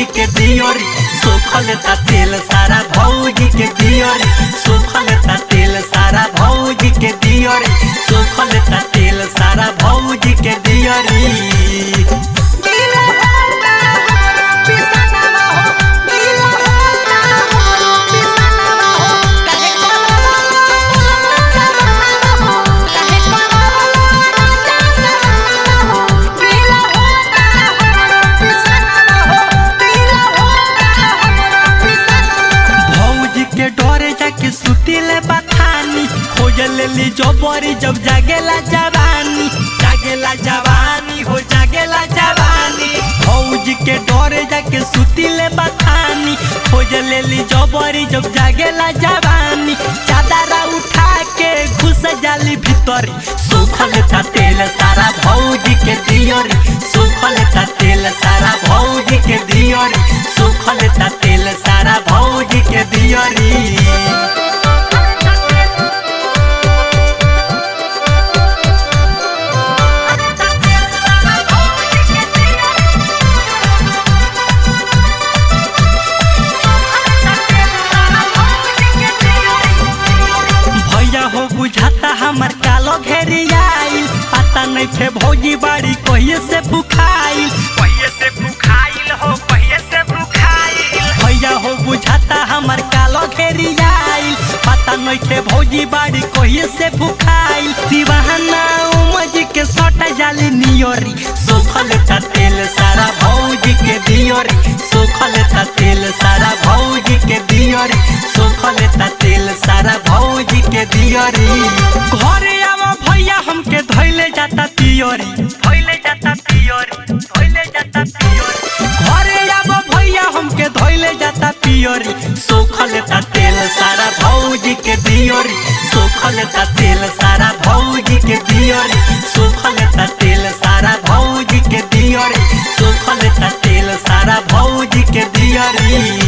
भौजी के दियोरी सुखल ता तेल सारा भौजी के दियोरी सुखल ता तेल सारा भौजी के दियोरी सुखल ता तेल सारा भौजी के दियोरी भौजी के डरे जाके सुतिले बथानी खोज लेली जबरी जब जागेला जवानी जागेला जवानी हो जागेला जवानी भौजी के डरे जाके सुतिले बथानी खोज लेली जबरी जब जागेला जवानी चादरा उठा के घुस जाली भीतरी सुखल था तेल सारा भौजी के दियोरी सुखल था तेल सारा भौजी के दियोरी सुखल था तेल सारा भौजी के दियोरी भैया हो बुझाता हमर कालो घेरी आइल पता नहीं थे भौजी बाड़ी कहिए से बुखाइल पहिए से भूखाइल हो पहिए से भूखाइल भैया हो बुझाता हमर कालो घेरी आइल पता नहीं थे भौजी बाड़ी कहिए से बुखाइल दीवाना उमज के सटा जाली नियोरी सुखल था तेल सारा भौजी के दियोरी सुखल था तेल सारा भौजी के दियोरी सुखल था तेल सारा भौजी के दियोरी घरे आवा भैया हमके धैले जाता तियोरी धोइले जाता पियोरी धोइले जाता पियोरी घरे आवा भैया हमके धैले जाता पियोरी सुखल ता तेल सारा भौजी के दियोरी सुखल ता तेल सारा भौजी के दियोरी सुखल ता तेल सारा भौजी के दियोरी सुखल ता तेल सारा भौजी के दियोरी